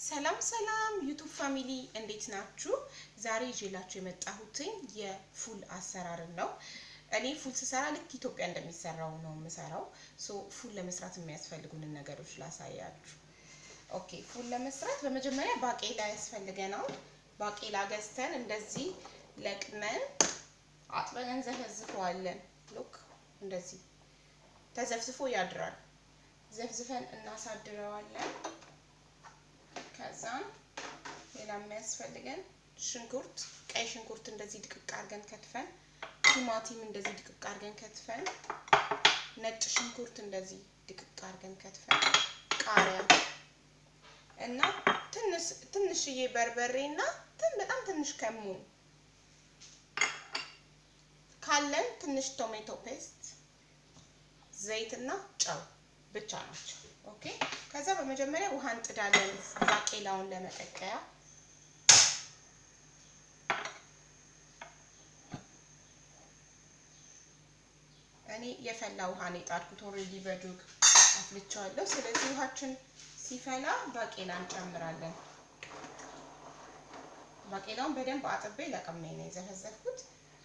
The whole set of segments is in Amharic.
ሰላም ሰላም ዩቱብ ፋሚሊ እንዴት ናችሁ? ዛሬ ይዤላችሁ የመጣሁትኝ የፉል አሰራርን ነው። እኔ ፉል ስሰራ ልክ ኢትዮጵያ እንደሚሰራው ነው የምሰራው። ሶ ፉል ለመስራት የሚያስፈልጉንን ነገሮች ላሳያችሁ። ኦኬ ፉል ለመስራት በመጀመሪያ ባቄላ ያስፈልገናል። ባቄላ ገዝተን እንደዚህ ለቅመን አጥበን እንዘፈዝፈዋለን። ሉክ እንደዚህ ተዘፍዝፎ ያድራል። ዘፍዝፈን እናሳድረዋለን። ከዛም ሌላ የሚያስፈልገን ሽንኩርት፣ ቀይ ሽንኩርት እንደዚህ ድቅቅ አድርገን ከትፈን፣ ቲማቲም እንደዚህ ድቅቅ አድርገን ከትፈን፣ ነጭ ሽንኩርት እንደዚህ ድቅቅ አድርገን ከትፈን፣ ቃሪያ እና ትንሽዬ በርበሬ እና በጣም ትንሽ ከሙን ካለን ትንሽ ቶሜቶ ፔስት፣ ዘይት እና ጨው ብቻ ናቸው። ኦኬ ከዛ በመጀመሪያ ውሃ እንጥዳለን ባቄላውን ለመቀቀያ። እኔ የፈላ ውሃ ነው የጣድኩት። ኦልሬዲ በጆግ አፍልቼዋለሁ። ስለዚህ ውሃችን ሲፈላ ባቄላ እንጨምራለን። ባቄላውን በደንብ አጥቤ ለቅሜ ነው የዘፈዘፍኩት።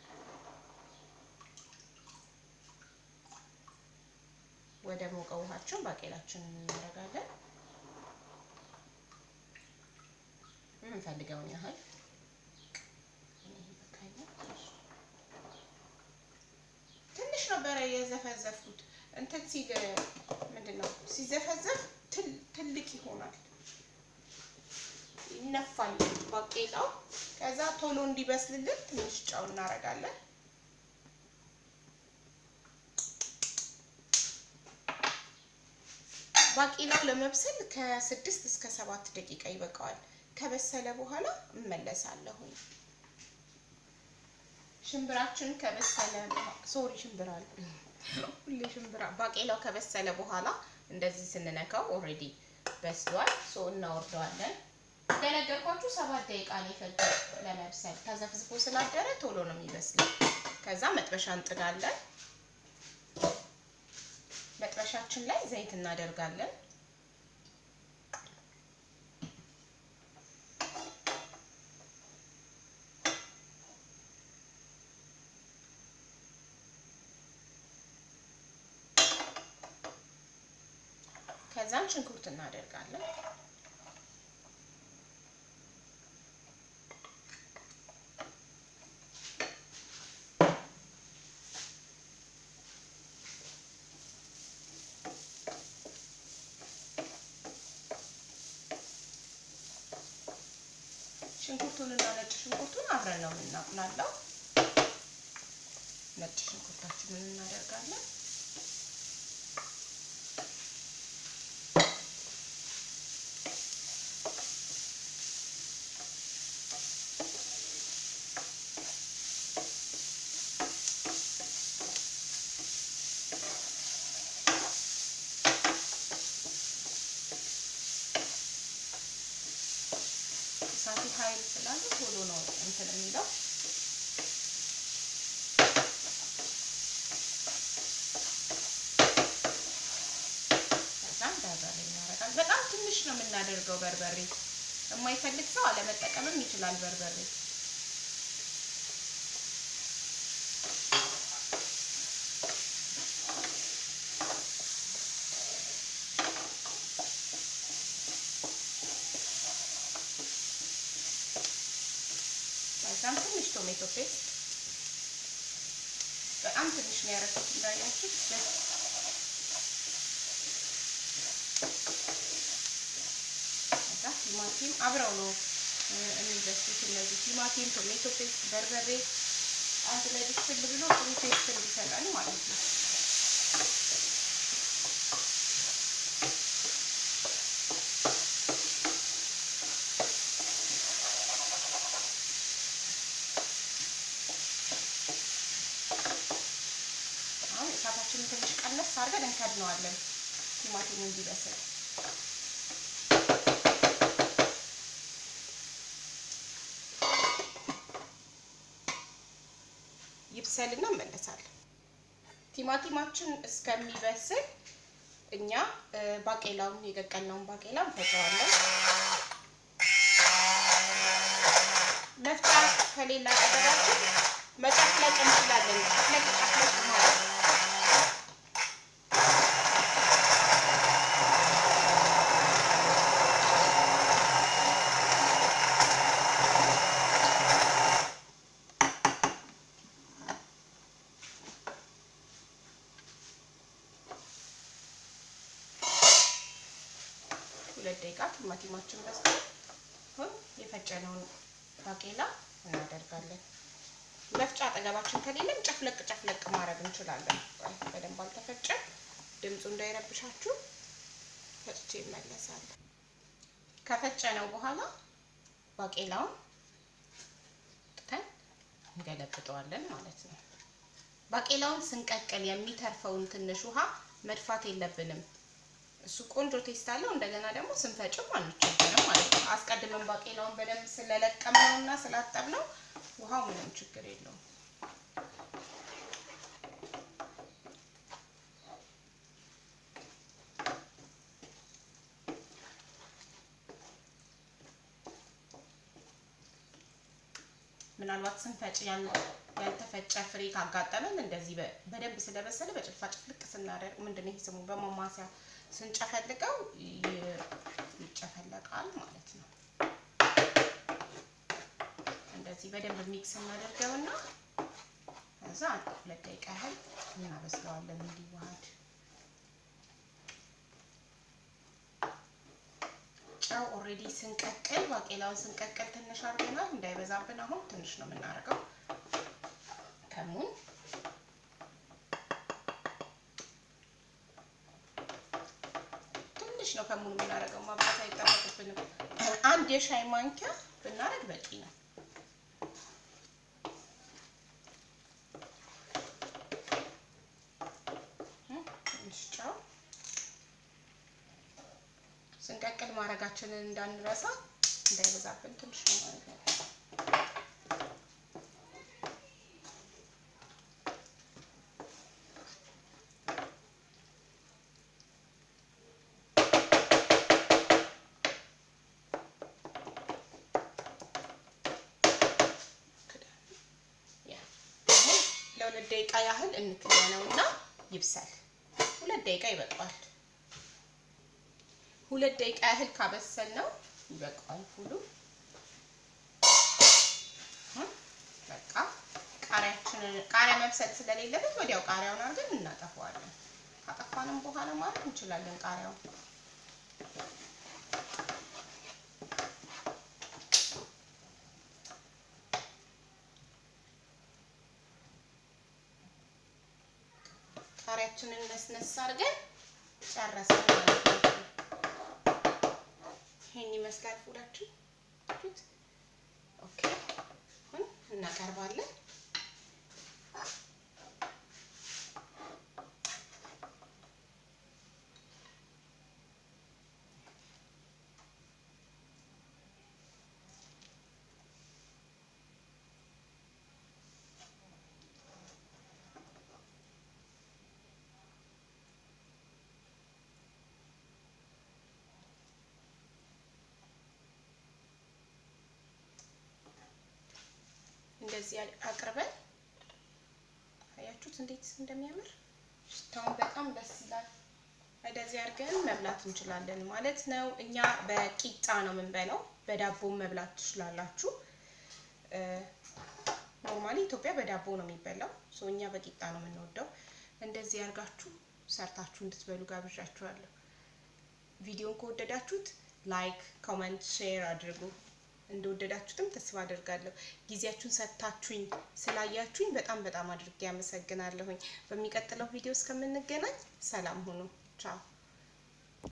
ወደ ሞቀ ውሃችን ባቄላችንን እናደርጋለን። የምንፈልገውን ያህል ትንሽ ነበረ የዘፈዘፍኩት። እንትን ሲል ምንድን ነው ሲዘፈዘፍ ትልቅ ይሆናል፣ ይነፋል ባቄላው። ከዛ ቶሎ እንዲበስልልን ትንሽ ጨው እናደርጋለን። ባቄላው ለመብሰል ከስድስት እስከ ሰባት ደቂቃ ይበቃዋል። ከበሰለ በኋላ እመለሳለሁ። ሽምብራችን ከበሰለ ሶሪ ሽምብራ ሁሌ ሽምብራ ባቄላው ከበሰለ በኋላ እንደዚህ ስንነካው ኦልሬዲ በስሏል። ሶ እናወርደዋለን። እንደነገርኳችሁ ሰባት ደቂቃ ነው የፈጀው ለመብሰል። ተዘፍዝፎ ስላደረ ቶሎ ነው የሚበስለው። ከዛ መጥበሻ እንጥዳለን። መጥበሻችን ላይ ዘይት እናደርጋለን። ከዛም ሽንኩርት እናደርጋለን። ሽንኩርቱን እና ነጭ ሽንኩርቱን አብረን ነው የምናቁላለው። ነጭ ሽንኩርታችንን እናደርጋለን። እሳቱ ኃይል ስላለ ቶሎ ነው እንትን የሚለው። ከዛም በርበሬ እናደርጋለን። በጣም ትንሽ ነው የምናደርገው በርበሬ። የማይፈልግ ሰው አለመጠቀምም ይችላል በርበሬ። ከዛም ትንሽ ቶሜቶ ፔስት በጣም ትንሽ ነው ያደረኩት እንዳያችሁት። ከዛ ቲማቲም አብረው ነው የሚበስሉት እነዚህ ቲማቲም፣ ቶሜቶ ፔስት፣ በርበሬ አንድ ላይ ብስል ብሎ ጥሩ ቴስት እንዲሰጠን ማለት ነው። እሳታችንን ትንሽ ቀነስ አድርገን እንከድነዋለን ቲማቲሙ እንዲበስል። ይብሰልና እንመለሳለን። ቲማቲማችን እስከሚበስል እኛ ባቄላውን የቀቀልነውን ባቄላ እንፈጨዋለን። ከሌላ አጠገባችን መጨፍለቅ እንችላለን። ጨፍለቅ ጨፍለቅ ማለት ሁለት ደቂቃ ቲማቲማችን በስቶ አሁን የፈጨነውን ባቄላ እናደርጋለን። መፍጫ አጠገባችን ከሌለም ጨፍለቅ ጨፍለቅ ማድረግ እንችላለን። በደንብ አልተፈጨም፣ ድምፁ እንዳይረብሻችሁ ፈጭቼ እመለሳለሁ። ከፈጨነው በኋላ ባቄላውን ጥተን እንገለብጠዋለን ማለት ነው። ባቄላውን ስንቀቅል የሚተርፈውን ትንሽ ውሃ መድፋት የለብንም። እሱ ቆንጆ ቴስት አለው። እንደገና ደግሞ ስንፈጭም አንቸገርም ማለት ነው። አስቀድመን ባቄላውን በደንብ ስለለቀምነው እና ስላጠብነው ውሃው ምንም ችግር የለውም። ምናልባት ስንፈጭ ያልተፈጨ ፍሬ ካጋጠመን እንደዚህ በደንብ ስለበሰለ በጭልፋ ጭፍልቅ ስናደርግ ምንድን ነው ይሄ ስሙ በማማሲያ ስንጨፈልቀው ይጨፈለቃል ማለት ነው። እንደዚህ በደንብ ሚክስ እናደርገውና ከዛ ሁለት ደቂቃ ያህል እናበስለዋለን እንዲዋሃድ። ጨው ኦልሬዲ ስንቀቅል ባቄላውን ስንቀቅል ትንሽ አድርገናል፣ እንዳይበዛብን አሁን ትንሽ ነው የምናደርገው። ከሙን ትንሽ ነው ከሙን የምናደርገው፣ ማብዛት አይጠበቅብንም። አንድ የሻይ ማንኪያ ብናደርግ በቂ ነው። ትንሽ ጨው ስንቀቅል ማድረጋችንን እንዳንረሳ እንዳይበዛብን ትንሽ ነው ማለት ነው። ለሁለት ደቂቃ ያህል እንክደነውና ይብሳል። ሁለት ደቂቃ ይበቃዋል። ሁለት ደቂቃ ያህል ካበሰል ነው ይበቃዋል። ሁሉ በቃ ቃሪያችንን ቃሪያ መብሰል ስለሌለበት ወዲያው ቃሪያውን አድርገን እናጠፋዋለን። ካጠፋንም በኋላ ማለት እንችላለን ቃሪያውን ቃሪያችንን ነስነስ አድርገን ጨረስን ማለት ነው። ይሄን ይመስላል ፉላችን። ኦኬ አሁን እናቀርባለን። እንደዚህ አቅርበን አያችሁት እንዴት እንደሚያምር ሽታውን በጣም ደስ ይላል። እንደዚህ አድርገን መብላት እንችላለን ማለት ነው። እኛ በቂጣ ነው የምንበላው፣ በዳቦም መብላት ትችላላችሁ። ኖርማሊ ኢትዮጵያ በዳቦ ነው የሚበላው፣ ሶ እኛ በቂጣ ነው የምንወደው። እንደዚህ አድርጋችሁ ሰርታችሁ እንድትበሉ ጋብዣችኋለሁ። ቪዲዮን ከወደዳችሁት ላይክ፣ ኮመንት፣ ሼር አድርጉ። እንደወደዳችሁትም ተስፋ አደርጋለሁ። ጊዜያችሁን ሰጥታችሁኝ ስላያችሁኝ በጣም በጣም አድርጌ አመሰግናለሁኝ። በሚቀጥለው ቪዲዮ እስከምንገናኝ ሰላም ሁኑ። ቻው